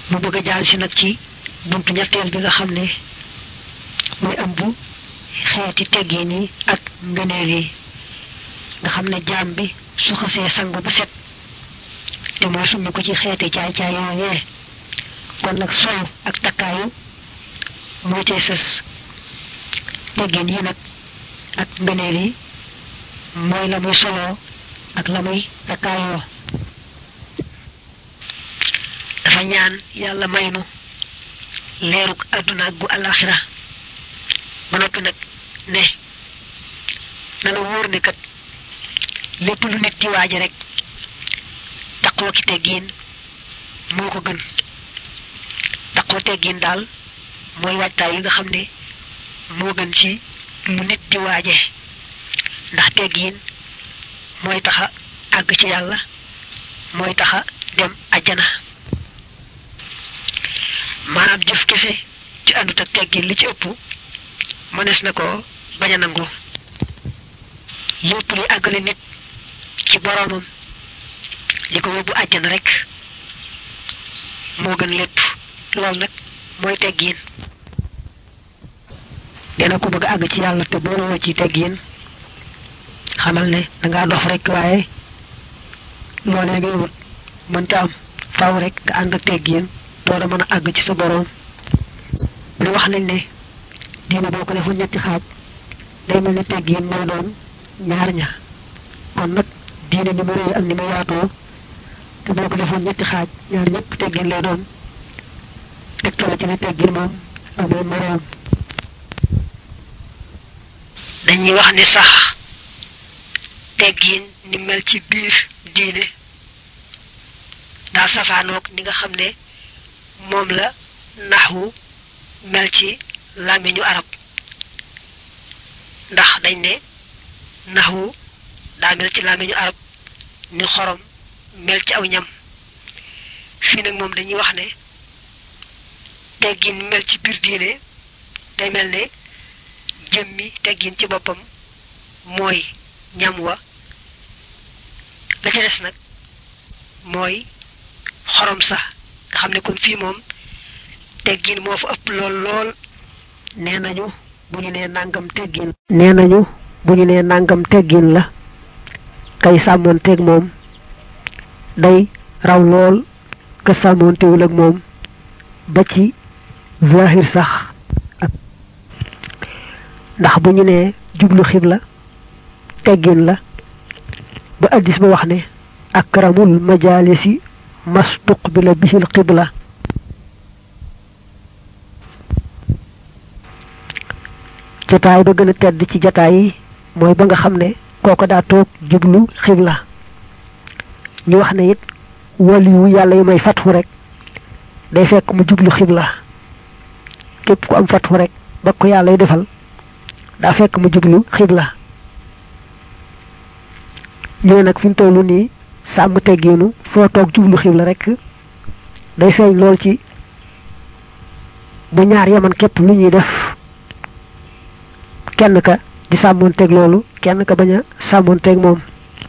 mu bëgg a jàll si nag ci buntu ñetteel bi nga xam ne muy ëmb xeeti teggin yi ak ngëneel yi nga xam ne jaam bi su xasee sangu ba set te mooy summi ko ci xeeti caay-caay yooyee kon nag solu ak takkaayu moo cay sës teggin yi nag ak ngëneel yi mooy la muy soloo ak la muy takkaayoo dafa ñaan yàlla may nu leeruk àdduna ak gu alaxira ba noppi nag ne na la wóor ne kat lépp lu nit di waaje rek taqoo ki teggiin moo ko gën taqoo teggiin daal mooy waajtaay yi nga xam ne moo gën ci lu nit di waaje ndax teggiin mooy taxa àgg ci yàlla mooy taxa dem ajjana maanaam jëf kese ci àndut ak teggin li ci ëpp mënees na ko bañ a nangu lépp li àggale nit ci boroomam li ko yóbbu àjjana rek moo gën lépp loolu nag mooy teggin dina ko bëgg a àgg ci yàlla te booloo ci teggin xamal ne dangaa dof rek waaye loolee ngay wut mënta am faw rek nga ànd ak teggin door a mën a àgg ci sa boroom lu wax nañ ne diine boo ko defoon ñetti xaaj day mel ne teggin moo doon ñaar ña kon nag diine ni mu rëy ak ni mu yaatoo te boo ko defoon ñetti xaaj ñaar ñëpp teggin lay doon tegtale ci ne teggin moom amul moroom dañuy wax ne sax teggin ni mel ci biir diine daa safaanoog ni nga xam ne moom la naxwu mel ci làmmiñu arab ndax dañ ne naxwu daa mel ci làmmiñu arab ni xorom mel ci aw ñam fii nag moom dañuy wax ne teggin mel ci biir diine day mel ne jëmmi teggin ci boppam mooy ñam wa la ca des nag mooy xorom sax nga xam ne kon fii moom teggin moo fa ëpp lool lool nee nañu bu ñu nee nangam teggin nee nañu bu ñu nee nangam teggin la kay sàmmoon teeg moom day raw lool ka sàmmoon teewul ak moom ba ci zahir sax ndax bu ñu nee jublu xibla teggin la ba addis ba wax ne akramul majalisi mastuqbila bihil qibla jotaay ba gën a tedd ci jotaay yi mooy ba nga xam ne kooko daa toog jublu xibla ñu wax ne it waliyu yàlla yi may fatxu rek day fekk mu jublu xibla képp ku am fatxu rek ba ko yàlla y defal daa fekk mu jublu xibla ñu ne nag fi mu tollu nii sàmm teggiinu foo toog jublu xibla rek day feeñ lool ci bu ñaar yaman képp lu ñuy def kenn ka di sàmmoonteeg loolu kenn ka bañ a sàmmoonteeg moom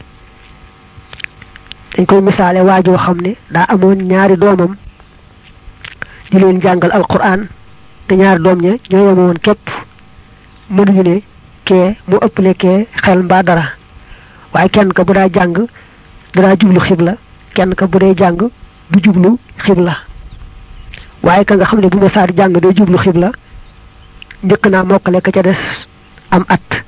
dañ koy misaale waajoo xam ne daa amoon ñaari doomam di leen jàngal alquran te ñaari doom ña ñoo yemoon képp mënuñu ne kee mu ëpple kee xel mbaa dara waaye kenn ka bu daa jàng danaa jublu xibla kenn ka bu dee jàng du jublu xibla waaye ka nga xam ne bu ma saa di jàng day jublu xibla njëkk naa mokkale ka ca des am at